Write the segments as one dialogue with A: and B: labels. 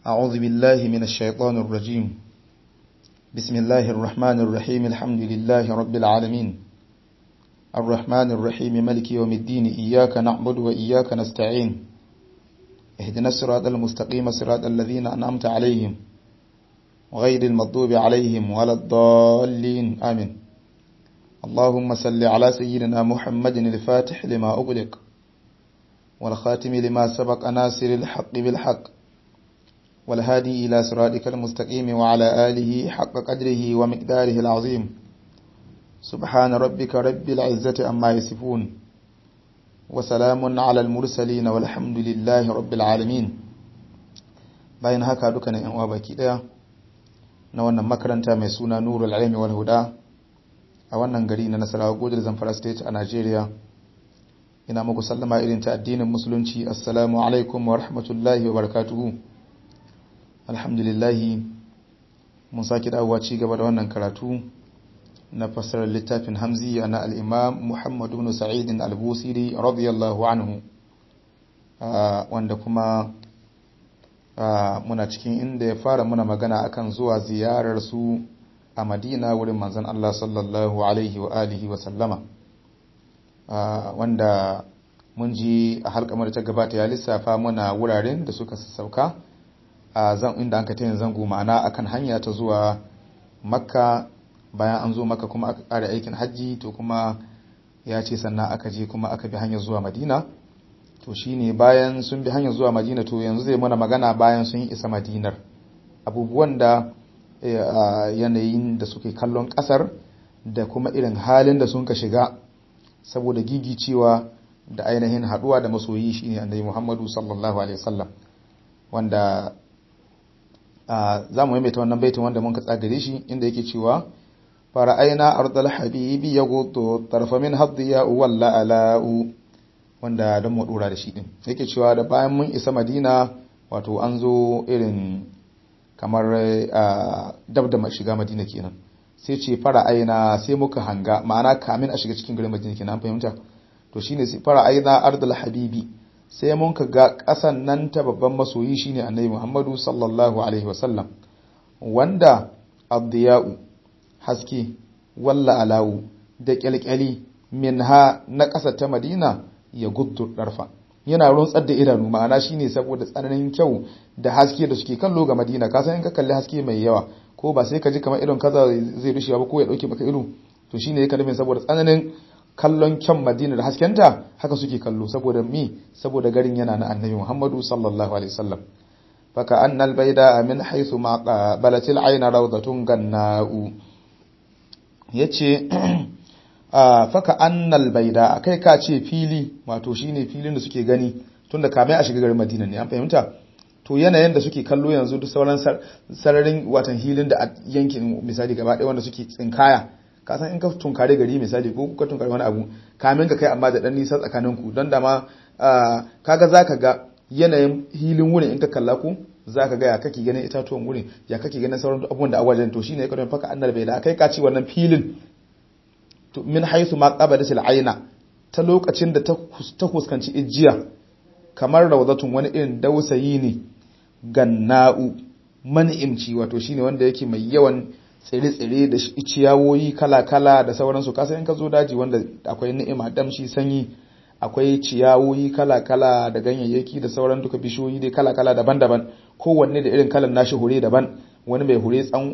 A: أعوذ بالله من الشيطان الرجيم بسم الله الرحمن الرحيم الحمد لله رب العالمين الرحمن الرحيم ملك يوم الدين إياك نعبد وإياك نستعين اهدنا الصراط المستقيم صراط الذين أنعمت عليهم غير المغضوب عليهم ولا الضالين آمين اللهم صل على سيدنا محمد الفاتح لما أغلق والخاتم لما سبق ناصر الحق بالحق والهادي إلى صراطك المستقيم وعلى آله حق قدره ومقداره العظيم سبحان ربك رب العزة أما يصفون وسلام على المرسلين والحمد لله رب العالمين bayan haka dukkanin yan uwa baki daya na wannan makaranta mai suna Nurul Ilmi wal Huda a wannan gari na Nasarawa Godar Zamfara State a Najeriya ina muku sallama irin ta addinin musulunci assalamu alaikum wa rahmatullahi wa barakatuhu alhamdulillah mun saki dawowa ci gaba da wannan karatu na fassarar littafin hamziya na al-imam Muhammad ibn Sa'id al-Busiri radiyallahu anhu wanda kuma muna cikin inda ya fara muna magana akan zuwa ziyarar su a Madina wurin manzon Allah sallallahu alaihi wa alihi wa sallama wanda mun ji a halkamar ta gabata ya lissafa muna wuraren da suka sauka a zan inda an ka tayin zango ma'ana akan hanya ta zuwa makka bayan an zo makka kuma aka ƙara aikin hajji to kuma ya ce sannan aka je kuma aka bi hanyar zuwa madina to shine bayan sun bi hanyar zuwa madina to yanzu zai mana magana bayan sun yi isa madinar abubuwan da yanayin da suke kallon ƙasar da kuma irin halin da sun ka shiga saboda gigicewa da ainihin haduwa da masoyi shine annabi Muhammadu sallallahu alaihi wasallam wanda za mu maimaita wannan baitin wanda mun ka tsagare shi inda yake cewa fara'aina ardal habibi yaghuddu tarfa min hadiya walla ala'u wanda dan mu dora da shi din yake cewa da bayan mun isa Madina wato an zo irin kamar dab da shiga Madina kenan sai ce fara aina sai muka hanga ma'ana kamin a shiga cikin garin Madina kenan fahimta to shine sai fara aina ardul habibi sai mun ka ga kasan nan ta babban masoyi shine Annabi Muhammadu sallallahu alaihi wasallam wanda abdiyau haske walla alawu da kyalkyali minha na kasa ta Madina ya guddu darfa yana runtsar da idanu ma'ana shine saboda tsananin kyau da haske da suke kallo ga Madina ka san in ka kalli haske mai yawa ko ba sai ka ji kamar irin kaza zai rushe ba ko ya dauke maka ido to shine ya kalli saboda tsananin kallon kyan Madina da haskenta haka suke kallo saboda mi saboda garin yana na Annabi Muhammadu sallallahu alaihi wasallam faka annal bayda min haythu ma balatil ayna rawdatun ganna'u yace faka annal baida kai ka ce fili wato shine filin da suke gani tunda kamai a shiga garin Madina ne an fahimta to yanayin da suke kallo yanzu duk sauran sararin watan hilin da yankin misali gaba ɗaya wanda suke tsinkaya ka san in ka tunkare gari misali ko ka tunkare wani abu kamin ka kai amma da dan nisa tsakanin ku don da ma kaga zaka ga yanayin hilin wurin in ka kalla ku zaka ga ya kake ganin itatuwan wurin ya kake ganin sauran abubuwan da awajen to shine ka don faka annal bai da kai ka ci wannan filin to min haythu ma qabadatil aina ta lokacin da ta fuskanci ijiya kamar rawdatun wani irin dausayi ne ganna'u man'imci wato shine wanda yake mai yawan tsire-tsire da ciyawoyi kala-kala da sauransu kasan in ka zo daji wanda akwai ni'ima damshi sanyi akwai ciyawoyi kala-kala da ganyayyaki da sauran duka bishiyoyi dai kala-kala daban-daban kowanne da irin kalan nashi hure daban wani mai hure tsan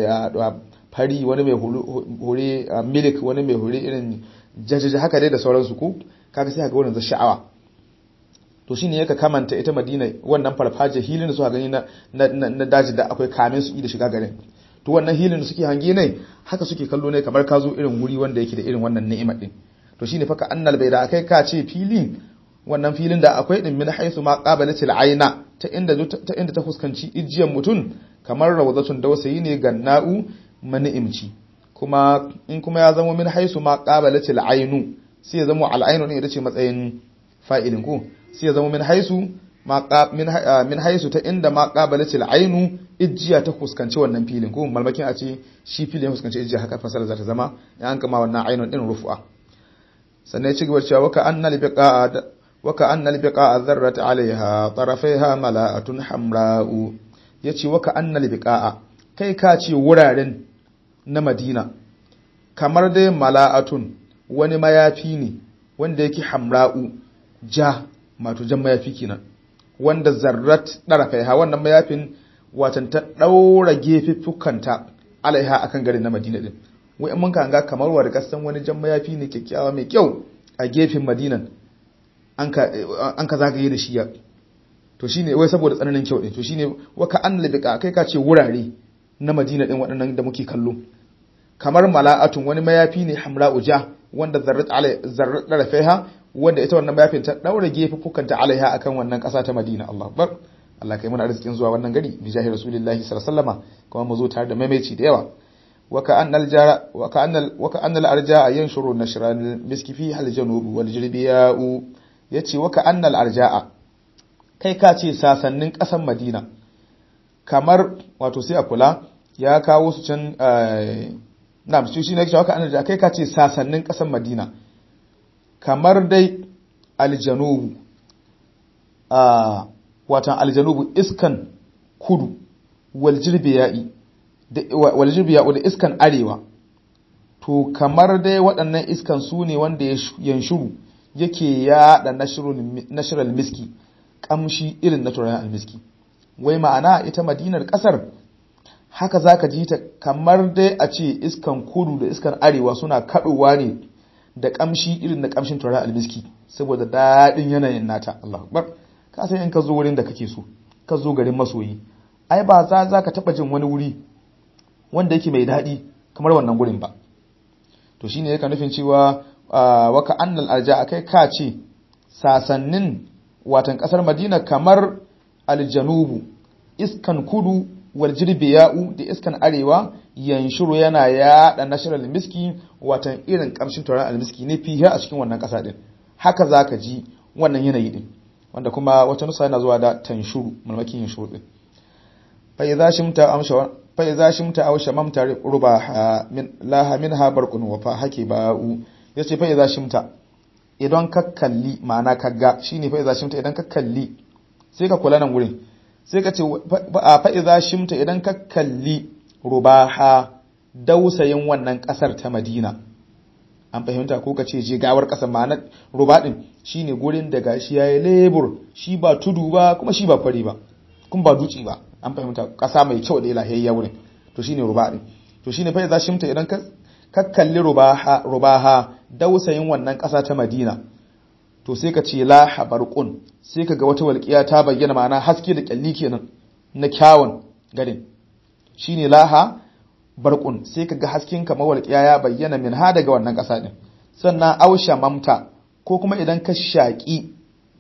A: fari wani mai hure milik wani mai hure irin jajaja haka dai da sauransu ko kaga sai ka ga wannan za sha'awa to shine yaka kamanta ita Madina wannan farfaje hilin da suka gani na na daji da akwai kamin su da shiga garin to wannan hilin da suke hange ne haka suke kallo ne kamar ka zo irin wuri wanda yake da irin wannan ni'imar din to shine fa ka annal bai da akai ka ce filin wannan filin da akwai din min haythu ma qabalatil aina ta inda ta inda ta fuskanci ijiyan mutun kamar rawdatun dausayi ne ganna'u mani'imci kuma in kuma ya zama min haythu ma qabalatil ainu sai ya zama al ainu ne ita ce matsayin fa'ilin ko sai ya zama min haisu min haisu ta inda ma qabalatil ainu ijiya ta fuskanci wannan filin ko malmakin a ce shi filin ya fuskanci ijiya haka fasara za ta zama ya an kama wannan ainun din rufu'a sannan ya ci gaba cewa waka annal biqa وكأن البقاع ذرت عليها طرفيها ملاءة حمراء yace waka annal biqa'a kai ka ce wuraren na Madina kamar dai mala'atun wani mayafi ne wanda yake hamra'u ja mato jan mayafi kenan wanda zarrat darafaiha wannan mayafin watan ta daura gefiffukanta alaiha akan garin na Madina din wai mun kan ga kamar wa kasan wani jan mayafi ne kyakkyawa mai kyau a gefen Madinan an ka an ka zagaye da shi ya to shine wai saboda tsananin kyau din to shine waka an labika kai ka ce wurare na Madina din waɗannan da muke kallo kamar mala'atun wani mayafi ne hamra'u ja wanda zarrat alai zarrat darafaiha wanda ita wannan mayafin ta daura gefiffukanta alaiha akan wannan ƙasa ta Madina Allah akbar Allah kai muna arzikin zuwa wannan gari bi jahi rasulillahi sallallahu alaihi wasallama kuma mu zo tare da maimaici da yawa wa ka annal jara wa ka annal wa ka annal arja'a yanshuru nashran miski fi hal janub wal jirbiya'u yace wa ka annal arja'a kai ka ce sasannin ƙasar Madina kamar wato sai a kula ya kawo su can na su shi ne cewa ka annal kai ka ce sasannin ƙasar Madina kamar dai aljanubu a watan aljanubu iskan kudu waljirbiya'i waljirbiya da iskan arewa to kamar dai waɗannan iskan su ne wanda ya yanshuru yake yaɗa nashiral miski ƙamshi irin na turayen almiski wai ma'ana ita madinar ƙasar haka za ka ji ta kamar dai a ce iskan kudu da iskan arewa suna kaɗowa ne da ƙamshi irin na ƙamshin turayen almiski saboda daɗin yanayin nata Allah akbar ka san in ka zo wurin da kake so ka zo garin masoyi ai ba za za ka taɓa jin wani wuri wanda yake mai daɗi kamar wannan gurin ba to shine yake nufin cewa waka annal arja kai ka ce sasannin watan ƙasar madina kamar aljanubu iskan kudu wal jirbiya'u da iskan arewa yanshuru yana yaɗa nashirar miski watan irin ƙamshin tauraron almiski ne fiye a cikin wannan ƙasa din haka za ka ji wannan yanayi din wanda kuma wata nusa yana zuwa da tanshuru mulmakin yin shuru din fa idza shimta amsha fa idza shimta aw shamamta ruba min laha minha barqun wa fa haki ba'u yace fa idza shimta idan ka kalli ma'ana kaga shine fa idza shimta idan ka kalli sai ka kula nan wurin sai ka ce fa idza shimta idan ka kalli rubaha dausayin wannan kasar ta Madina an fahimta ko ka ce je gawar kasar ma'ana ruba din shine gurin da gashi yayi lebur shi ba tudu ba kuma shi ba fari ba kuma ba duci ba an fahimta kasa mai kyau da ilahiyya wurin to shine ruba din to shine fa idza shimta idan ka ka kalli rubaha rubaha dausayin wannan kasa ta Madina to sai ka ce la habarqun sai ka ga wata walƙiya ta bayyana ma'ana haske da kyalli kenan na kyawun garin shine laha barqun sai ka ga hasken kamar walƙiya ya bayyana min ha daga wannan ƙasa din sannan ausha mamta ko kuma idan ka shaƙi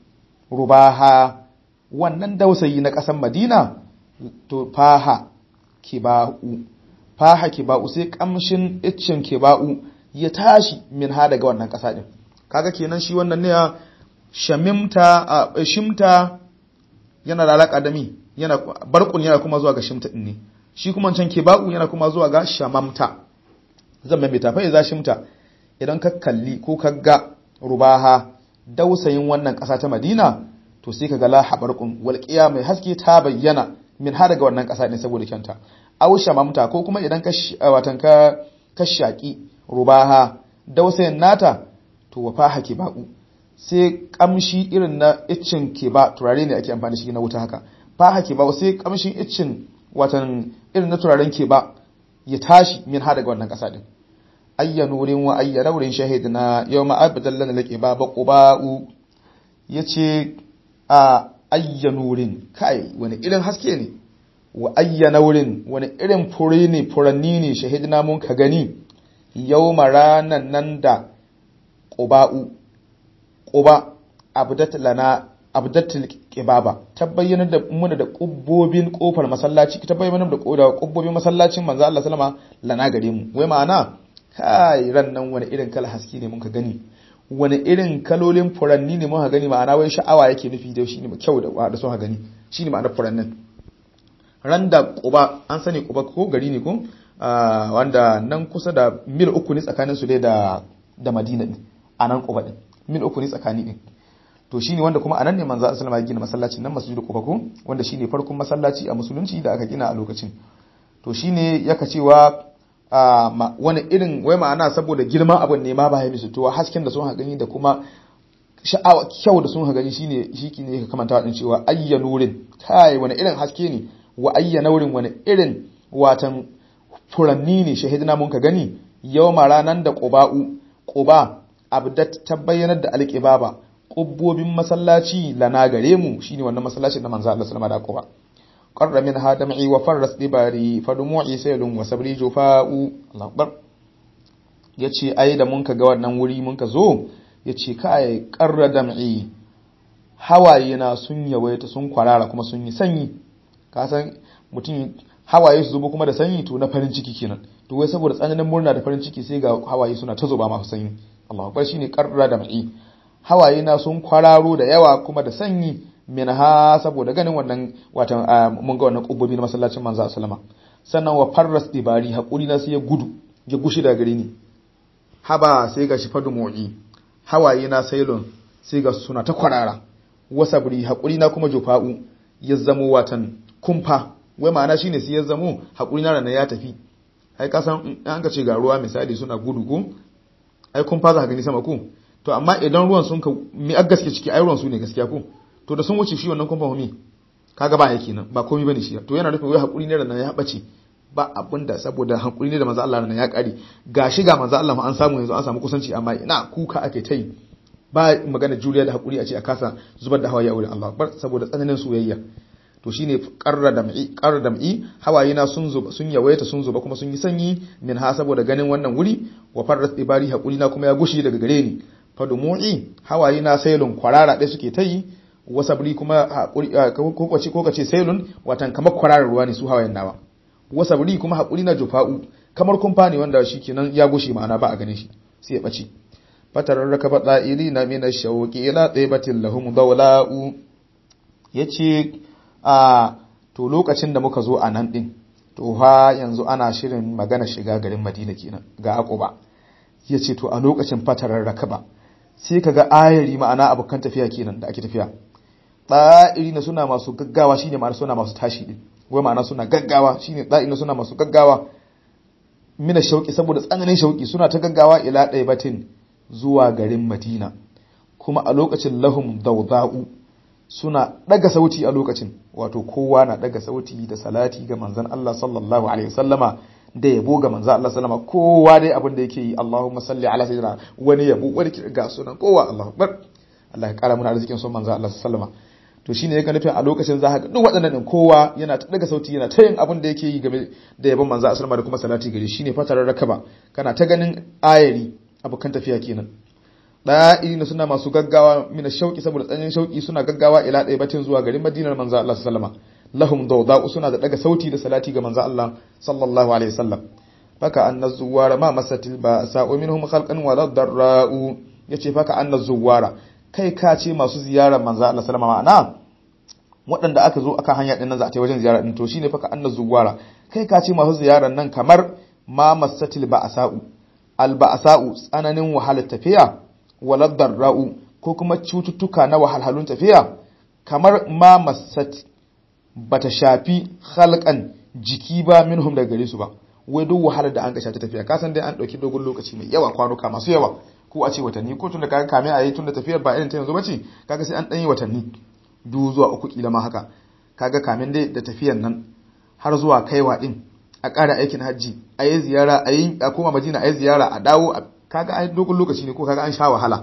A: rubaha wannan dausayi na ƙasar Madina to faha kiba'u faha kiba'u sai kamshin iccin kiba'u ya tashi min ha daga wannan ƙasa din kaga kenan shi wannan ne shamimta shimta yana da alaka da mi yana barkun yana kuma zuwa ga shimta din ne shi kuma can kiba'u yana kuma zuwa ga shamamta zan mai tafai za shimta idan ka kalli ko ka ga rubaha dausayin wannan ƙasa ta Madina to sai ka ga la habarqun walqiya mai haske ta bayyana min har daga wannan ƙasa ne saboda kyanta aw shamamta ko kuma idan ka watan ka ka shaki rubaha dausayin nata to wa faha kiba'u sai kamshi irin na iccin kiba turare ne ake amfani shi na wuta haka faha kiba sai kamshin iccin watan irin na turaren kiba ya tashi min har daga wannan ƙasa din ayya nurin wa ayya daurin shahidna yawma abdallan laqiba baquba'u yace a ayya nurin kai wani irin haske ne wa ayya naurin wani irin fure ne furanni ne shahidna mun ka gani yawma ranan nan da quba'u quba abdat lana abdatul qibaba tabbayyana da muna da kubbobin kofar masallaci tabbayyana da da kubbobin masallacin manzo Allah sallama lana gare mu wai ma'ana kai ran nan wani irin kala haske ne mun ka gani wani irin kalolin furanni ne mun ka gani ma'ana wai sha'awa yake nufi da shi ne kyau da da so ka gani shine ma'anar furannin ran da quba an sani quba ko gari ne ko wanda nan kusa da mil uku ne tsakanin su dai da da Madina din a nan quba din mil uku ne tsakani din to shine wanda kuma anan ne manzo Allah sallallahu alaihi gina masallacin nan masjidu quba ko wanda shine farkon masallaci a musulunci da aka gina a lokacin to shine yaka cewa wani irin wai ma'ana saboda girman abin ne ma ba ya misu to hasken da sun ha gani da kuma sha'awa kyau da sun ha gani shine shiki ne ka kamanta din cewa ayya nurin kai wani irin haske ne wa ayya nurin wani irin watan furanni ne shahidina mun ka gani yawma ranan da quba'u quba abdat ta bayyanar da alqibaba qubbobin masallaci lana gare mu shine wannan masallacin da manzo Allah sallallahu alaihi wasallam da quba qarra min hadam'i wa farras dibari fadumu'i saylun wa sabri jufa'u Allahu akbar yace ai da mun ka ga wannan wuri mun ka zo yace kai qarra dam'i hawaye na sun yawaita sun kwarara kuma sun yi sanyi ka san mutum hawaye su zubo kuma da sanyi to na farin ciki kenan to wai saboda tsananin murna da farin ciki sai ga hawaye suna ta zuba masu sanyi Allahu akbar shine qarra dam'i hawaye na sun kwararo da yawa kuma da sanyi minha saboda ganin wannan watan mun ga wannan kubbobi na masallacin manzo sallama sannan wa farras ibari hakuri na sai ya gudu ya gushi daga gare ni haba sai ga shi fadu mu'i hawaye na sailon sai ga suna ta kwarara wasabri hakuri na kuma jufa'u ya zamo watan kumfa wai ma'ana shine sai ya zamo hakuri na ranar ya tafi ai ka san an ka ce ga ruwa misali suna gudu ko ai kumfa za ka gani sama ko to amma idan ruwan sun ka mi a gaske ciki ai ruwan su ne gaskiya ko to da sun wuce shi wannan kumfa mi kaga ba yake nan ba komai bane shi to yana nufin wai hakuri ne ranar ya bace ba abinda saboda hakuri ne da manzo Allah ranar ya kare gashi ga manzo Allah ma an samu yanzu an samu kusanci amma ina kuka ake tai ba magana juriya da hakuri a ce a kasa zubar da hawaye a wurin Allah bar saboda tsananin soyayya to shine qarra dam'i qarra dam'i hawaye na sun zuba sun yawaita sun zuba kuma sun yi sanyi min ha saboda ganin wannan wuri wa farrat ibari hakuri na kuma ya gushi daga gare ni fadumu'i hawaye na sailun kwarara ɗaya suke ta yi wasabri kuma ko kace ko kace sailun watan kamar kwararar ruwa ne su hawayen nawa wasabri kuma hakuri na jufa'u kamar kumfa ne wanda shikenan ya gushe ma'ana ba a ganin shi sai ya bace fatarar rakaba da'iri na min ash-shawqi ila taybatil lahum dawla'u yace a to lokacin da muka zo a nan din to ha yanzu ana shirin magana shiga garin Madina kenan ga Aquba yace to a lokacin fatarar rakaba sai kaga ayari ma'ana abokan tafiya kenan da ake tafiya da'iri na suna masu gaggawa shine ma'ana suna masu tashi din wai ma'ana suna gaggawa shine da'iri na suna masu gaggawa mina shauki saboda tsananin shauki suna ta gaggawa ila batin zuwa garin Madina kuma a lokacin lahum dawda'u suna daga sauti a lokacin wato kowa na daga sauti da salati ga manzon Allah sallallahu alaihi wasallama da yabo ga manzon Allah sallama kowa dai abin da yake yi Allahumma salli ala sayyidina wani yabo wani ga sunan kowa Allahu akbar Allah ya kara mana arzikin son manzon Allah sallama to shine yake nufin a lokacin za ka duk waɗannan din kowa yana ta daga sauti yana ta yin abin da yake yi game da yabon manzon Allah sallama da kuma salati gare shine fatarar rakaba kana ta ganin ayari abokan tafiya kenan da'ina suna masu gaggawa mina shauki saboda tsanin shauki suna gaggawa ila ɗaya batin zuwa garin madinar manzo Allah sallama lahum dawda'u suna da daga sauti da salati ga manzo Allah sallallahu alaihi wasallam faka anna zuwara ma masatil ba sa'u minhum khalqan wa darra'u yace faka anna zuwara kai ka ce masu ziyarar manzo Allah sallama ma'ana waɗanda aka zo aka hanya din nan za a ta wajen ziyara din to shine faka anna zuwara kai ka ce masu ziyarar nan kamar ma masatil ba sa'u al ba'sa'u tsananin wahalar tafiya waladar ra'u ko kuma cututtuka na wahalhalun tafiya kamar ma masat bata shafi halkan jiki ba minhum daga gare su ba wai duk wahalar da an ga ta tafiya ka san dai an dauki dogon lokaci mai yawa kwanuka masu yawa ko a ce watanni ko tun da kaga kame a yi tun da tafiyar ba irin ta yanzu bace kaga sai an dan yi watanni du zuwa uku kila ma haka kaga kamin dai da tafiyar nan har zuwa kaiwa din a ƙara aikin hajji a yi ziyara a yi a koma madina a yi ziyara a dawo kaga ai dogon lokaci ne ko kaga an sha wahala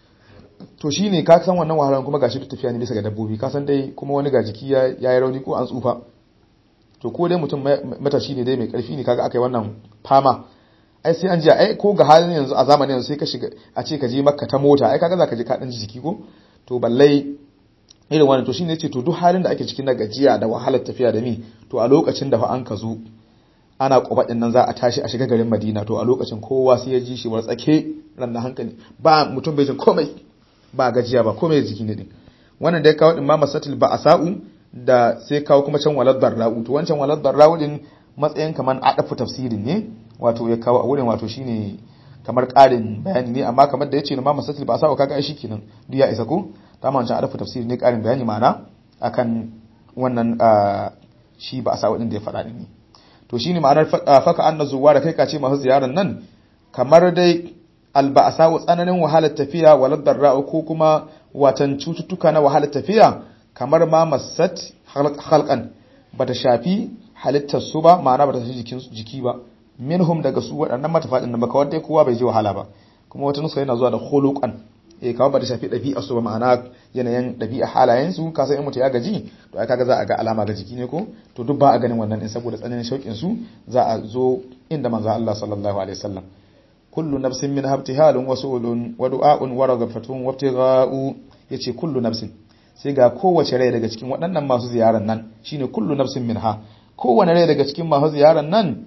A: to shine ka san wannan wahalan kuma gashi tafiya ne bisa ga dabbobi ka san dai kuma wani ga jiki ya yi rauni ko an tsufa to ko dai mutum matashi ne dai mai karfi ne kaga akai wannan fama ai sai an ji ai ko ga halin yanzu a zamanin yanzu sai ka shiga a ce ka je makka ta mota ai kaga zaka je ka dan jiki ko to ballai irin wannan to shine yace to duk halin da ake cikin na gajiya da wahalar tafiya da mi to a lokacin da fa an ka zo ana kwabadin nan za a tashi a shiga garin Madina to a lokacin kowa sai ya ji shi war tsake ran da hankali ba mutum bai jin komai ba gajiya ba komai jiki ne din wannan da ya kawo din ma masatil ba asa'u da sai kawo kuma can walad darra'u to wancan walad darra'u din matsayin kaman adafu tafsirin ne wato ya kawo a wurin wato shine kamar ƙarin bayani ne amma kamar da yace ma masatil ba asa'u kaga ai shikenan duk ya isa ko ta ma wancan adafu tafsiri ne karin bayani ma'ana akan wannan shi ba a sa wadin da ya faɗa ne to shine ma'anar faka anna zuwa da kai kace masu ziyarar nan kamar dai alba'asa tsananin wahalar tafiya walad darra ko kuma watan cututtuka na wahalar tafiya kamar ma masat halqan bata shafi halittar su ba ma'ana bata shafi jikin jiki ba minhum daga su waɗannan matafadin nan ba kawai dai kowa bai ji wahala ba kuma wata nusa yana zuwa da khuluqan eh kawai bata shafi ɗabi'a su ba ma'ana yanayin ɗabi'a halayen su ka san in mutu ya gaji to ai kaga za a ga alama ga jiki ne ko to duk ba a ganin wannan din saboda tsananin shauƙin su za a zo inda manzo Allah sallallahu alaihi wasallam kullu nafsin min habtihalun wa su'ulun wa du'a'un wa ragafatun wa ibtigha'u yace kullu nafsin sai ga kowace rai daga cikin waɗannan masu ziyarar nan shine kullu nafsin minha kowane rai daga cikin masu ziyarar nan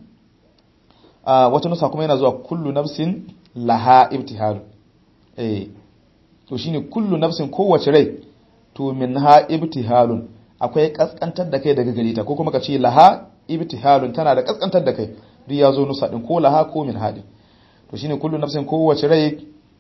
A: a wata nusa kuma yana zuwa kullu nafsin laha ibtihal eh to shine kullu nafsin kowace rai to minha ibtihalun akwai kaskantar da kai daga gare ta ko kuma ka ce laha ibtihalun tana da kaskantar da kai duk ya zo nusa din ko laha ko min hadin to shine kullu nafsin kowace rai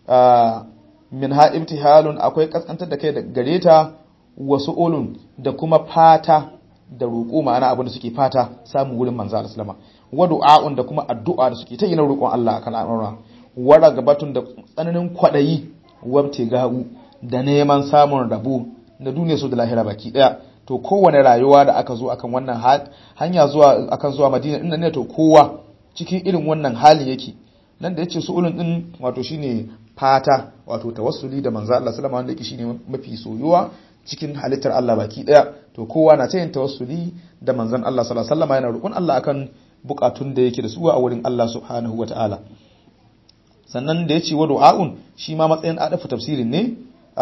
A: min ha ibtihalun akwai kaskantar da kai gare ta wasu ulun da kuma fata da roƙo ma'ana abin da suke fata samun wurin manzo Allah sallama wa du'a'un da kuma addu'a da suke ta yi na roƙon Allah akan al'amura wa ragabatun da tsananin kwadayi wabte ga'u da neman samun rabo da duniya su da lahira baki daya to kowane rayuwa da aka zo akan wannan hanya zuwa akan zuwa Madina inda ne to kowa cikin irin wannan halin yake nan da yace su'ulun din wato shine fata wato tawassuli da manzo Allah sallama wanda yake shine mafi soyuwa cikin halittar Allah baki daya to kowa na yin tawassuli da manzon Allah sallallahu alaihi wasallam yana roƙon Allah akan bukatun da yake da su a wurin Allah subhanahu wataala sannan da yace wa du'aun shi ma matsayin adafu tafsirin ne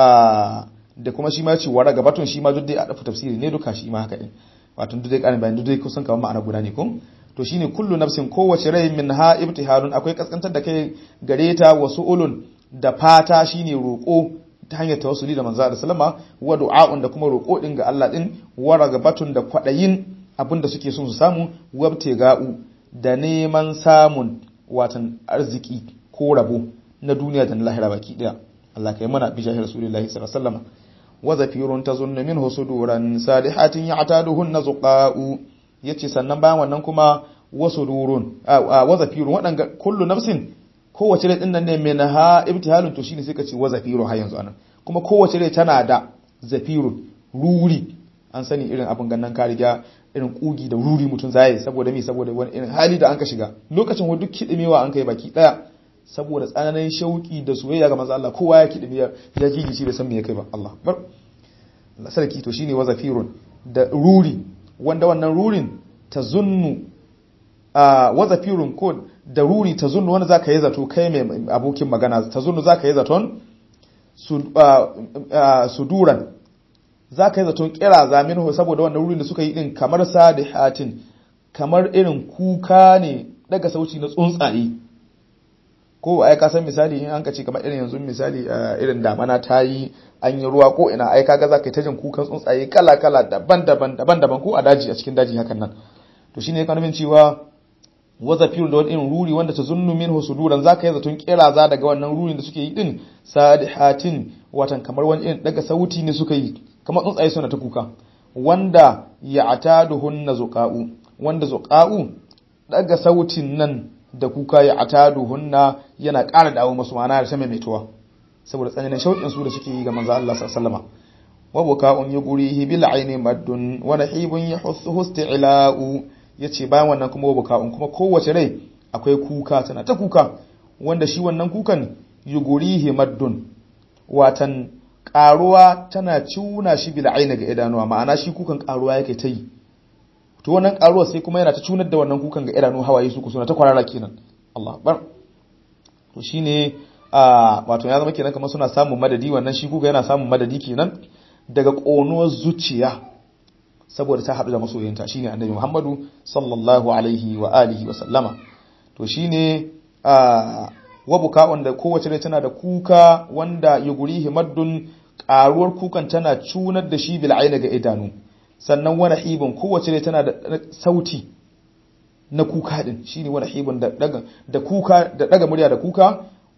A: da kuma shi ma yace wa ragabatun shi ma duk dai adafu tafsiri ne duka shi ma haka din wato duk dai karin bayan duk dai kusan kamar ma'ana guda ne ko to shine kullu nafsin kowace rai min ha ibtiharun akwai kaskantar da kai gare ta wasu ulun da fata shine roƙo ta hanyar tawassuli da manzo sallama wa du'a'un da kuma roƙo din ga Allah din wa ragabatun da kwadayin abinda suke son su samu wabtega'u da neman samun watan arziki ko rabo na duniya da na lahira baki daya Allah kai mana bi jahil rasulullahi sallallahu alaihi wasallam wa zafirun tazunnu minhu suduran salihatin ya'taduhunna zuqa'u yace sannan bayan wannan kuma wasu durun wa zafirun wadanga kullu nafsin kowace rai din nan ne mai ha ibtihalun to shine sai ka ce wa zafirun har yanzu anan kuma kowace rai tana da zafirun ruri an sani irin abin gannan ka riga irin kugi da ruri mutum zai saboda me saboda wani irin hali da an ka shiga lokacin wa duk kidimewa an kai baki daya saboda tsananin shauki da soyayya ga manzo Allah kowa ya kidime ya gigi shi bai san me ya kai ba Allah bar Allah sarki to shine wa zafirun da ruri wanda wannan rurin tazunnu a wa zafirun ko da ruri ta zunnu wanda zaka yi zato kai mai abokin magana ta zunnu zaka yi zaton suduran zaka yi zaton kira zamin saboda wannan rurin da suka yi din kamar sadihatin kamar irin kuka ne daga sauci na tsuntsaye ko ai ka san misali in an ka ce kamar irin yanzu misali irin damana ta yi an yi ruwa ko ina ai kaga zaka yi ta jin kukan tsuntsaye kala kala daban-daban daban-daban ko a daji a cikin daji hakan nan to shine ka nufin cewa wazafir da wani irin ruri wanda ta zunnu min husuduran zaka yi zaton kiraza daga wannan rurin da suke yi din sadihatin watan kamar wani irin daga sauti ne suka yi kamar tsuntsaye suna ta kuka wanda ya'taduhunna zuqa'u wanda zuqa'u daga sautin nan da kuka ya'taduhunna yana ƙara dawo masu ma'ana da sama mai tuwa saboda tsananin shauƙin su da suke yi ga manzo Allah sallallahu alaihi wasallam wa buka'un yugurihi bil aini maddun wa nahibun yahussu isti'la'u yace bayan wannan kuma buka'un kuma kowace rai akwai kuka tana ta kuka wanda shi wannan kukan yugurihi maddun watan karuwa tana cuna shi bil aini ga idanuwa ma'ana shi kukan karuwa yake ta yi to wannan karuwa sai kuma yana ta cunar da wannan kukan ga idanu hawaye su suna ta kwarara kenan Allah akbar to shine a wato ya zama kenan kamar suna samun madadi wannan shi kuka yana samun madadi kenan daga ƙonuwar zuciya saboda ta haɗu da masoyinta shine annabi Muhammadu sallallahu alaihi wa alihi wa sallama to shine a wa buka'un da kowace rai tana da kuka wanda yugurihi maddun ƙaruwar kukan tana cunar da shi bil aina ga idanu sannan wani hibin kowace rai tana da sauti na kuka din shine wani hibin da daga da kuka da daga murya da kuka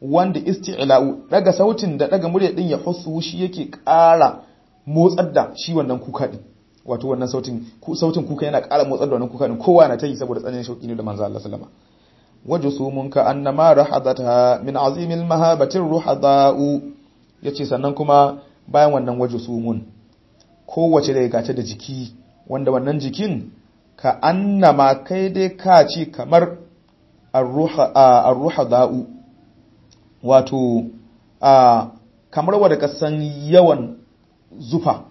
A: wanda isti'la'u daga sautin da daga murya din ya husu shi yake ƙara motsar da shi wannan kuka din wato wannan sautin sautin kuka yana ƙara motsar da wannan kuka din kowa na ta yi saboda tsananin shauki ne da manzo Allah sallama wajusumun ka annama rahadata min azimil mahabatir ruhada'u yace sannan kuma bayan wannan wajusumun kowace da gata da jiki wanda wannan jikin ka annama kai dai ka ce kamar ar-ruhada'u wato kamar wadda ka san yawan zufa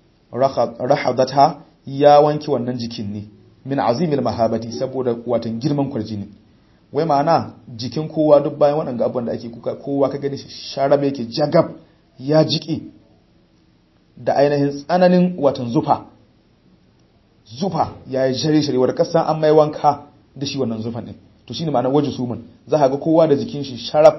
A: rahadata ya wanke wannan jikin ne min azimil mahabati saboda watan girman kwarjini wai ma'ana jikin kowa duk bayan waɗanda abubuwan da ake kuka kowa ka gani sharabe yake jagab ya jiƙe da ainihin tsananin watan zufa zufa ya yi shari-shari wadda kasan an mai wanka da shi wannan zufan ɗin to shi ne ma'anar waje sumun za a ga kowa da jikin shi sharaf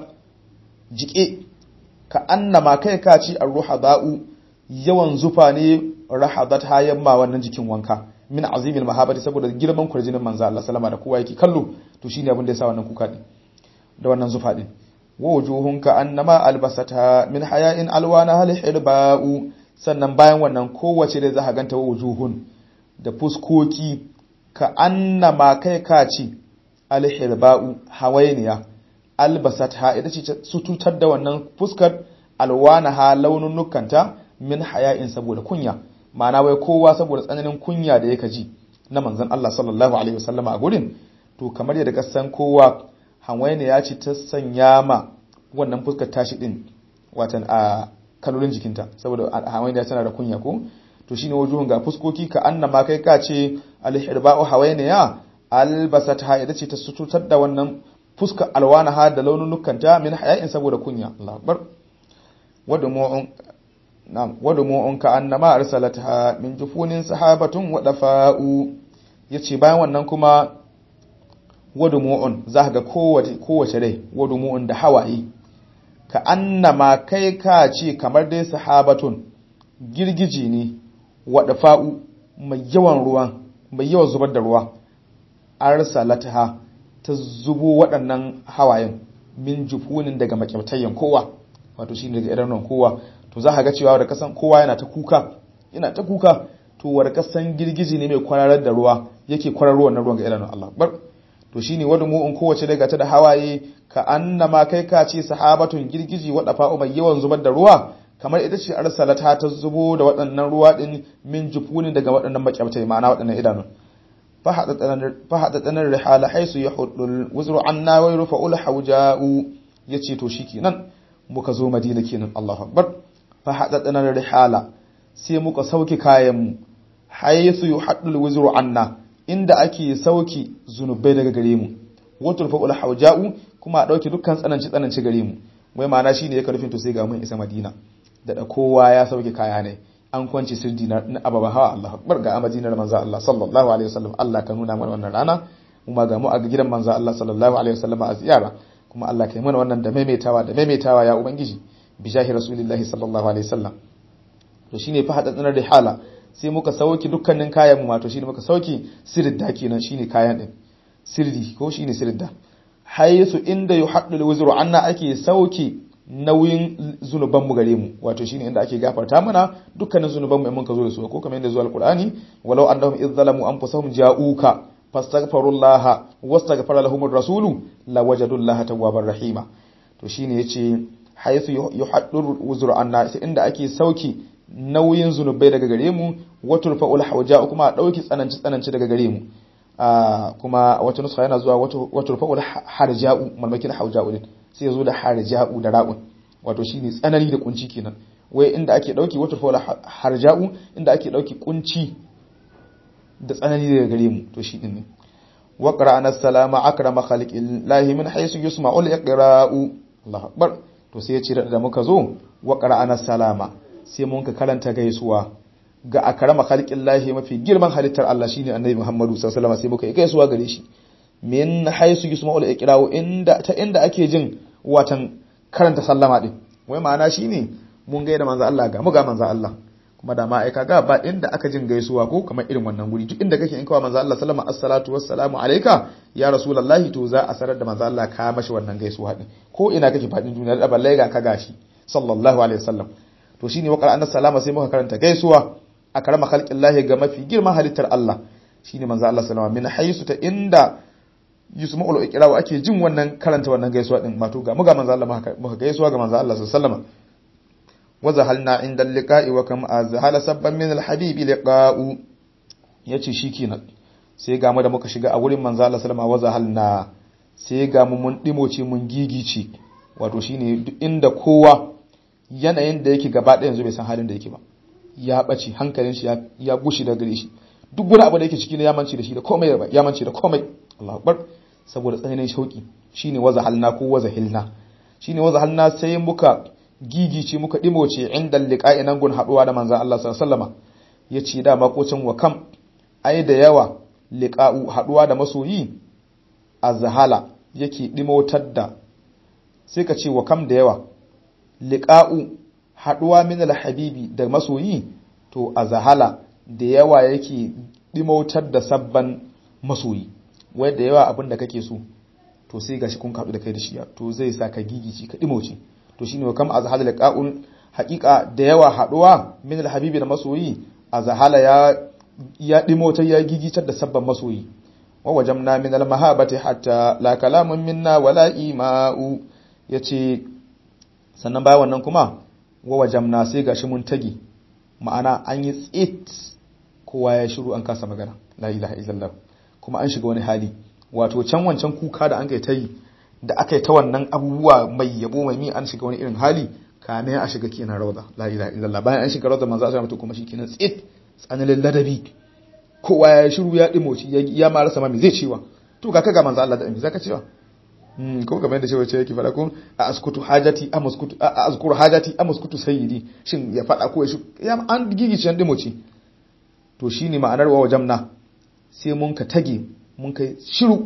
A: jiƙe ka annama kai ka ci a ruha ba'u yawan zufa ne rahadat hayan ma wannan jikin wanka min azimin mahabati saboda girman kwarjinin manzo Allah sallama da kowa yake kallo to shine abin da yasa wannan kuka din da wannan zufa din wa wujuhun ka annama albasata min haya'in alwana hal hirba'u sannan bayan wannan kowace da za ka ganta wa wujuhun da fuskoki ka annama kai ka ci alhirba'u hawainiya albasata ita ce su tutar da wannan fuskar alwana ha laununukanta min haya'in saboda kunya ma'ana wai kowa saboda tsananin kunya da yake ji na manzon Allah sallallahu alaihi wasallam a gurin to kamar yadda ka san kowa hanwaye ya ce ta sanya ma wannan fuskar tashi din watan a kalolin jikinta saboda hanwaye ya tana da kunya ko to shine wajuhun ga fuskoki ka annama kai ka ce alhirba'u hawaye ya albasat ha ita ce ta sututar da wannan fuskar alwana ha da laununukanta min haya'in saboda kunya Allah akbar wadumu'un نعم ودموع كأنما أرسلتها من جفون سحابة ودفاء yace bayan wannan kuma wadumu'un za ga kowace kowace rai wadumu'un da hawaye ka annama kai ka ce kamar dai sahabatun girgiji ne wadafa'u mai yawan ruwan mai yawan zubar da ruwa arsalataha ta zubo waɗannan hawayen min jufunin daga makyamtayyan kowa wato shi daga idanuwan kowa to za ka ga cewa da kasan kowa yana ta kuka yana ta kuka to war kasan girgiji ne mai kwararar da ruwa yake kwararo wannan ruwan ga idanun Allah bar to shine wadu mu in kowace daga ta da hawaye ka annama kai ka ce sahabatun girgiji wada fa'u mai yawan zubar da ruwa kamar ita ce arsalata ta zubo da waɗannan ruwa din min jufuni daga waɗannan makyabtai ma'ana waɗannan idanun fahaɗaɗanar rihala haisu ya hudul wuzuru anna wai rufa ul hauja'u ya ce to shi kenan muka zo madina kenan Allahu akbar fahaɗaɗanar rihala sai muka sauki kayanmu haisu yi haɗul wuzuru anna inda ake sauki zunubai daga gare mu wato rufa ul hauja'u kuma a ɗauki dukkan tsananci tsananci gare mu wai ma'ana shine ya karfin to sai ga mun isa madina da kowa ya sauke kaya ne an kwanci sirdi na ababa hawa Allah akbar ga amadinar manzo Allah sallallahu alaihi wasallam Allah ka nuna mana wannan rana kuma ga mu a gidan manzo Allah sallallahu alaihi wasallam a ziyara kuma Allah ka yi mana wannan da maimaitawa da maimaitawa ya ubangiji bi jahi rasulillahi sallallahu alaihi wasallam to shine fa hadatsanar rihala sai muka sauki dukkanin kayan mu wato shine muka sauki sirda kenan shine kayan din sirdi ko shine sirda haythu inda yuhaddul wuzru anna ake sauki nauyin zunubanmu gare mu wato shine inda ake gafarta mana dukkanin zunubanmu in mun ka zo da su ko kamar yadda zuwa alqur'ani walau annahum idh zalamu anfusahum ja'uka fastaghfirullaha wastaghfara lahumur rasulu lawajadullaha tawwabar rahima to shine yace haythu yuhaddur wuzru anna inda ake sauki nauyin zunubai daga gare mu wato fa'ul hawja kuma a dauki tsananci tsananci daga gare mu kuma wata nuska yana zuwa wato fa'ul harja'u malmakin hawja'u din sai ya zo da harja'u da ra'un wato shine tsanani da kunci kenan wai inda ake dauki wato fa harja'u inda ake dauki kunci da tsanani daga gare mu to shi din ne wa qara'ana salama akrama khalqillahi min haythu yusma'ul iqra'u Allahu akbar to sai ya ce da muka zo wa qara'ana salama sai mun ka karanta gaisuwa ga akrama khalqillahi mafi girman halittar Allah shine annabi Muhammadu sallallahu alaihi wasallam sai muka yi gaisuwa gare shi min haisu yusma'ul iqra'u inda ta inda ake jin watan karanta sallama din wai ma'ana shine mun gaida manzo Allah ga mu ga manzo Allah kuma da ma ai kaga ba inda aka jin gaisuwa ko kamar irin wannan guri duk inda kake in kawo manzo Allah sallama assalatu wassalamu alayka ya rasulullahi to za a sanar da manzo Allah ka mashi wannan gaisuwa din ko ina kake fadin duniya da balle ga ka gashi sallallahu alaihi wasallam to shine wa qala salama sai muka karanta gaisuwa a karama khalqillahi ga mafi girman halittar Allah shine manzo Allah sallama min haisu ta inda yusma'ul iqra ake jin wannan karanta wannan gaisuwa din mato ga muga manzo Allah muka gaisuwa ga manzo Allah sallallahu alaihi wasallam وزهلنا عند اللقاء وكم أزهل سبا من الحبيب لقاء yace shikenan sai ga mu da muka shiga a wurin manzo Allah sallama wazahalna sai ga mu mun dimoce mun gigice wato shine duk inda kowa yanayin da yake gaba ɗaya yanzu bai san halin da yake ba ya bace hankalin shi ya gushi da gare shi duk wani abu da yake ciki ne ya mance da shi da komai ya mance da komai Allahu akbar saboda tsananin shauki shine wazahalna ko wazahilna shine wazahalna sai muka gigice muka dimoce inda liqa'i nan gun haduwa da manzon Allah sallallahu alaihi wasallama yace da makocin wa kam ai da yawa liqa'u haduwa da masoyi azhala yake dimotar da sai ka ce wa kam da yawa liqa'u haduwa min alhabibi da masoyi to azhala da yawa yake dimotar da sabban masoyi wai da yawa abin da kake so to sai gashi kun kaɗu da kai da shi to zai sa ka gigici ka dimoce to shine wa kam azhala liqa'un haqiqa da yawa haduwa min alhabibi da masoyi azhala ya ya dimotar ya gigitar da sabban masoyi wa wajamna min almahabati hatta la kalamun minna wala ima'u yace sannan bayan wannan kuma wa wajamna sai gashi mun tagi ma'ana an yi tsit kowa ya shiru an kasa magana la ilaha illallah kuma an shiga wani hali wato can wancan kuka da an kai ta yi da aka yi ta wannan abubuwa mai yabo mai mi an shiga wani irin hali kame a shiga kenan rauda la ilaha illallah bayan an shiga rauda manzo Allah mutu kuma shikenan tsit tsananin ladabi kowa ya shiru ya dimoci ya ma rasa ma me zai cewa to ga kaga manzo Allah da me zaka cewa hmm ko kamar yadda cewa ce yake fada ko a askutu hajati a muskutu a azkuru hajati a muskutu sayyidi shin ya fada ko ya shi ya an gigice an dimoci to shine ma'anar wa wajamna sai mun ka tage mun kai shiru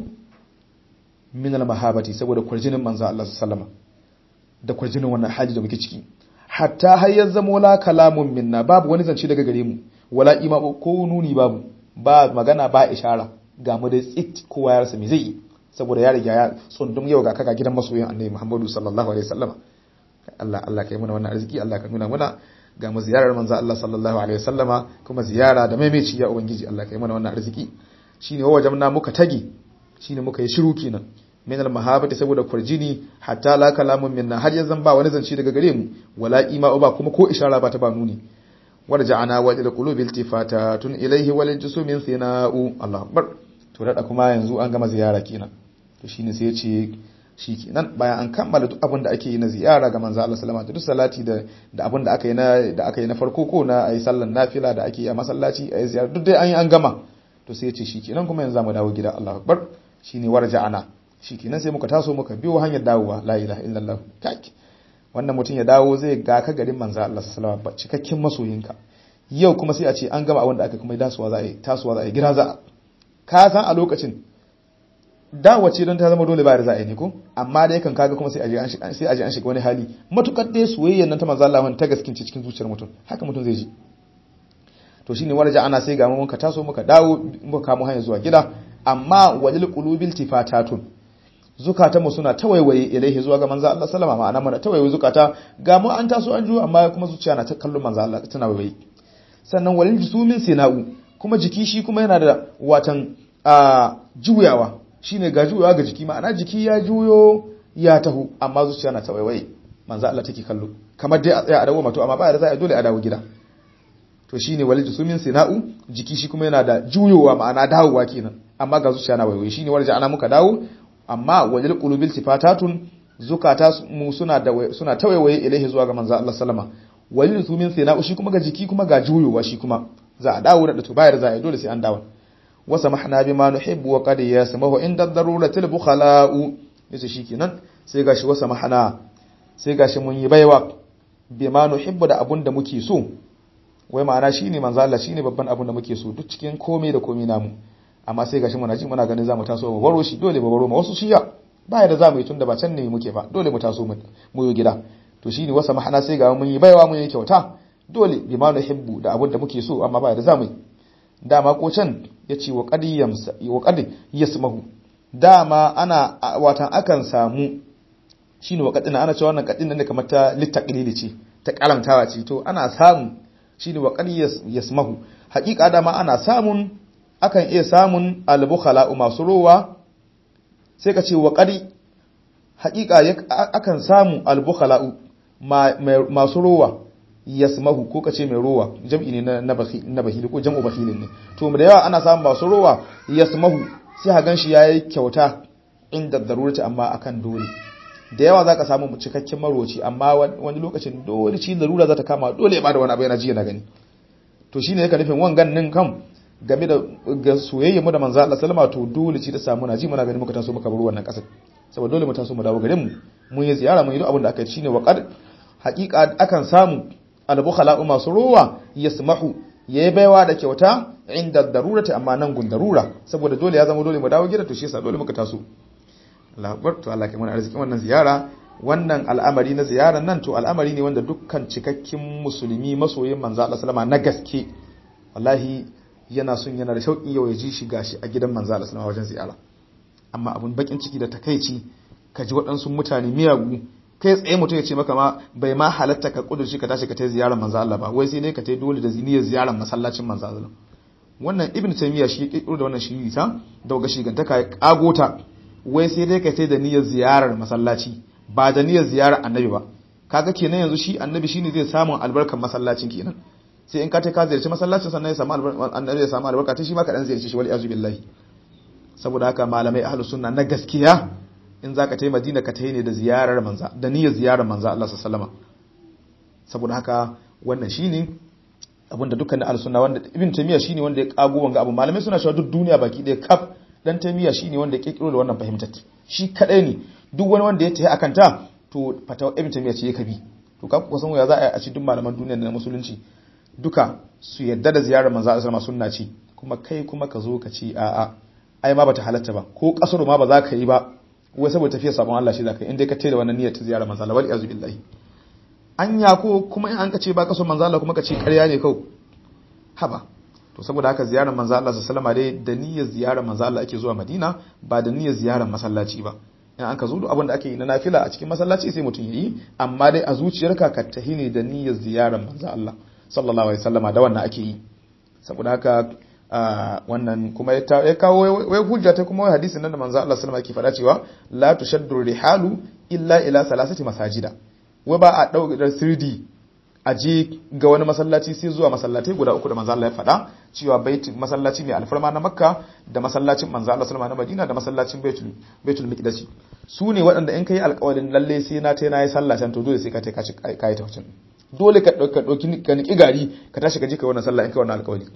A: min al-mahabati saboda kwarjinin manzo Allah sallama da kwarjinin wannan hali da muke ciki hatta har ya zama la kalamun minna babu wani zance daga gare mu wala ima ko nuni babu ba magana ba ishara ga mu da tsit kowa ya rasa me zai yi saboda ya riga ya tsundum yau ga kaka gidan masoyin annabi Muhammadu sallallahu alaihi wasallam Allah Allah kai muna wannan arziki Allah ka nuna muna ga mu ziyarar manzo Allah sallallahu alaihi wasallama kuma ziyara da maimaici ya ubangiji Allah kai muna wannan arziki shine wajamna muka tage shine muka yi shiru kenan min al mahabati saboda kurjini hatta la kalamun minna har yanzu ba wani zance daga gare mu wala ima ba kuma ko ishara ba ta ba nuni warja'ana wa ila qulubi iltifatatun ilayhi wal jusumin sina'u Allahu akbar to da kuma yanzu an gama ziyara kenan to shine sai ya ce shikenan bayan an kammala duk abin da ake yi na ziyara ga manzo Allah sallama duk salati da da abin da aka yi na da aka yi na farko ko na ayi sallan nafila da ake yi a masallaci ayi ziyara duk dai an yi an gama to sai ya ce shikenan kuma yanzu mu dawo gida Allahu akbar shine warja'ana shikenan sai muka taso muka biyo hanyar dawowa la ilaha illallah kaki wannan mutum ya dawo zai ga ka garin manzo Allah sallallahu alaihi wasallam cikakken masoyinka yau kuma sai a ce an gama abin da aka kuma dasowa za a yi tasowa za a yi gira za ka san a lokacin dawace don ta zama dole ba da za a yi ne ko amma dai kan kaga kuma sai aje an shiga sai aje an shiga wani hali matukar dai soyayyar nan ta manzo Allah ta gaskince cikin zuciyar mutum haka mutum zai ji to shine warja ana sai ga mun ka taso muka dawo muka kamo hanya zuwa gida amma wajil qulubil tifatatun zukata mu suna tawaiwaye ilaihi zuwa ga manzo Allah sallama ma'ana mana tawaiwaye zukata ga mu an taso an juyo amma kuma zuciya na ta kallon manzo Allah tana waiwaye sannan walil jusumin sina'u kuma jiki shi kuma yana da watan a juyawa shine ga juyawa ga jiki ma'ana jiki ya juyo ya taho amma zuciya na tawaiwaye manzo Allah take kallo kamar dai a tsaya a dawo mato amma ba da za a dole a dawo gida to shine walil jusumin sina'u jiki shi kuma yana da juyowa ma'ana dawowa kenan amma ga zuciya na waiwaye shine warja ana muka dawo amma wajil qulubil tifatatun zukata mu suna da suna tawaiwaye ilaihi zuwa ga manzo Allah sallama walil sumin sina'u shi kuma ga jiki kuma ga juyowa shi kuma za a dawo da to bayar za a dole sai an dawo wa samahna bima nuhibbu wa qad yasmahu inda daruratil bukhala'u yace shikenan sai gashi wa samahna sai gashi mun yi baiwa bima nuhibbu da abun da muke so wai ma'ana shine manzo Allah shine babban abun da muke so duk cikin komai da komai namu amma sai gashi muna ji muna ganin zamu taso mu baro shi dole mu baro ma wasu shiya baya da zamu yi tunda ba can ne muke ba dole mu taso mu mu yi gida to shine wasa mahana sai ga mun yi baiwa mun yi kyauta dole bi ma nuhibbu da abin da muke so amma ba da zamu dama ko can yace wa qad yamsa wa qad yasmahu dama ana watan akan samu shine wa qad ana cewa wannan qadin ne kamar ta littaqlili ce ta karamtawa ce to ana samu shine wa qad yasmahu haƙiƙa dama ana samun akan iya samun albukhala masu rowa sai ka ce wa qad haƙiƙa akan samu albukhala masu rowa yasmahu ko kace mai rowa jam'i ne na na bahili ko jam'u bahilin ne to da yawa ana samun masu rowa yasmahu sai ha ganshi yayi kyauta inda darurati amma akan dole da yawa zaka samu cikakken maroci amma wani lokacin dole ci darura za ta kama dole ya bada wani abu yana ji yana gani to shine yake nufin wangan nin kam game da ga soyayya mu da manzo Allah sallama to dole ci ta samu na ji muna gani muka taso muka bar wannan kasar saboda dole mu taso mu dawo garin mu mun yi ziyara mun yi duk abin da aka yi shine waqad haqiqa akan samu albukhala masu ruwa yasmahu yayi baiwa da kyauta inda darurati amma nan gun darura saboda dole ya zama dole mu dawo gida to shi yasa dole muka taso Allah akbar to Allah kai mana arzikin wannan ziyara wannan al'amari na ziyarar nan to al'amari ne wanda dukkan cikakken musulmi masoyin manzo Allah sallama na gaske wallahi yana son yana da shauƙi yau ya ji shi gashi a gidan manzo Allah sallama wajen ziyara amma abun bakin ciki da takeici ka ji waɗansu mutane miyagu kai tsaye mutum ya ce maka ma bai ma halatta ka kudurci ka tashi ka tai ziyarar manzo Allah ba wai sai dai ka tai dole da ziniyar ziyarar masallacin manzo Allah wannan ibn taymiya shi ya kirkiro da wannan shiri ta da ga shigantaka ya kagota wai sai dai ka tai da niyyar ziyarar masallaci ba da niyyar ziyarar annabi ba kaga kenan yanzu shi annabi shine zai samu albarkar masallacin kenan sai in ka tai ka ziyarci masallacin sannan ya samu annabi ya samu albarka ta shi ma ka dan ziyarci shi wal iyazu billahi saboda haka malamai ahlus sunna na gaskiya in za ka ta yi madina ka ta yi ne da ziyarar manza da niyyar ziyarar manza Allah sallama saboda haka wannan shi ne abinda dukkan na alsunna wanda ibn taymiya shine wanda ya kago wanga abu malamai suna cewa duk duniya baki ɗaya kaf dan taymiya shine wanda ya kirkiro da wannan fahimtar shi kadai ne duk wani wanda ya tafi akan ta to fatawa ibn taymiya ce ya kabi to ka kusan ya za a ci duk malaman duniya da musulunci duka su yadda da ziyarar manzo Allah sallama sunna ce kuma kai kuma ka zo ka ci a'a ai ma bata halatta ba ko kasaro ma ba za ka yi ba wai saboda tafiya sabon Allah shi zaka in dai ka da wannan niyyar ta ziyara manzo Allah wal iyazu billahi anya ko kuma in an ka ce ba ka so manzo Allah kuma ka ce ƙarya ne kau haba to saboda haka ziyarar manzo Allah sallallahu alaihi dai da niyyar ziyarar manzo Allah ake zuwa Madina ba da niyyar ziyarar masallaci ba in an ka zo duk abin da ake yi na nafila a cikin masallaci sai mutum yayi amma dai a zuciyarka ka tahi ne da niyyar ziyarar manzo Allah sallallahu alaihi wasallama da wannan ake yi saboda haka wannan kuma ya kawo wai hujja ta kuma hadisin nan da manzo Allah sallallahu alaihi wasallam yake faɗa cewa la tushaddu rihalu illa ila salasati masajida wai ba a dauka sirdi a je ga wani masallaci sai zuwa masallatai guda uku da manzo Allah ya faɗa cewa bait masallaci mai alfarma na Makka da masallacin manzo Allah sallallahu alaihi Madina da masallacin Baitul Baitul Miqdis su ne waɗanda in kai alƙawarin lalle sai na tai na yi sallah can to dole sai ka tai ka ci kai ta wucin dole ka dauki ka niki gari ka tashi ka je ka wannan sallah in kai wannan alƙawari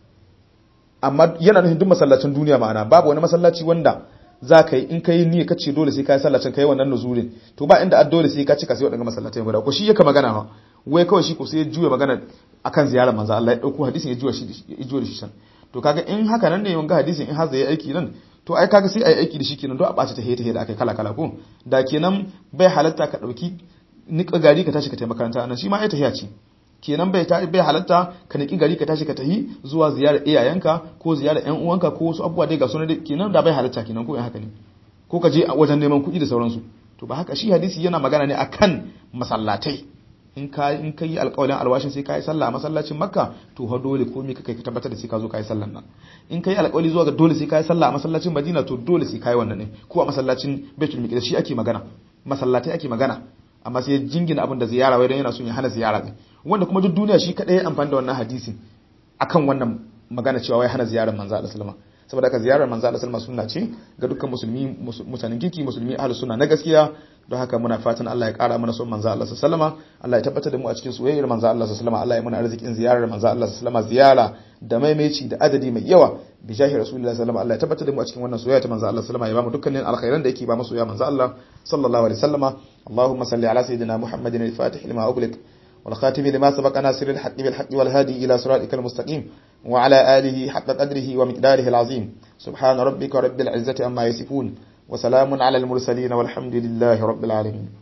A: amma yana nufin duk masallacin duniya ma'ana babu wani masallaci wanda za ka yi in ka yi niyya ka ce dole sai ka yi sallacin ka yi wannan nuzurin to ba inda dole sai ka cika sai waɗanda masallatai guda ko shi yaka magana ma wai kawai shi ko sai ya juya magana akan ziyarar manzo Allah ya dauko hadisin ya juya shi ya juya shi can to kaga in haka nan ne wanga hadisin in har zai aiki nan to ai kaga sai ai aiki da shi kenan don a ɓaci ta heta da akai kala kala ko da kenan bai halatta ka dauki nika gari ka tashi ka taimaka makaranta nan shi ma ai tahiya ce kenan bai ta bai halatta ka niki gari ka tashi ka tahi zuwa ziyarar iyayenka ko ziyarar ƴan uwanka ko wasu abubuwa dai ga sunan kenan da bai halatta kenan ko in haka ne ko ka je a wajen neman kuɗi da sauransu to ba haka shi hadisi yana magana ne akan masallatai in ka in ka yi alƙawarin alwashin sai ka yi sallah a masallacin makka to ha dole ko me kai ka tabbatar da sai ka zo ka yi sallan nan in ka yi alƙawari zuwa ga dole sai ka yi sallah a masallacin madina to dole sai ka yi wannan ne ko a masallacin baitul miqdis shi ake magana masallatai ake magana amma sai jingina abin da ziyara wai don yana son ya hana ziyara ne wanda kuma duk duniya shi kadai ya amfani da wannan hadisin akan wannan magana cewa wai hana ziyarar manzo Allah sallama saboda haka ziyarar manzo Allah sallama sunna ce ga dukkan musulmi mutanen kirki musulmi ahlus sunna na gaskiya don haka muna fatan Allah ya kara mana son manzo Allah sallama Allah ya tabbatar da mu a cikin soyayyar manzo Allah sallama Allah ya mana arzikin ziyarar manzo Allah sallama ziyara da maimaici da adadi mai yawa bi jahi rasulullahi sallama Allah ya tabbatar da mu a cikin wannan soyayya ta manzo Allah sallama ya ba mu dukkanin alkhairan da yake ba mu soyayya manzo Allah sallallahu alaihi wasallama Allahumma salli ala sayyidina Muhammadin al-fatih lima ughliq والخاتم لما سبق ناصر الحق بالحق والهادي إلى صراطك المستقيم وعلى آله حق قدره ومقداره العظيم سبحان ربك رب العزة أما يصفون وسلام على المرسلين والحمد لله رب العالمين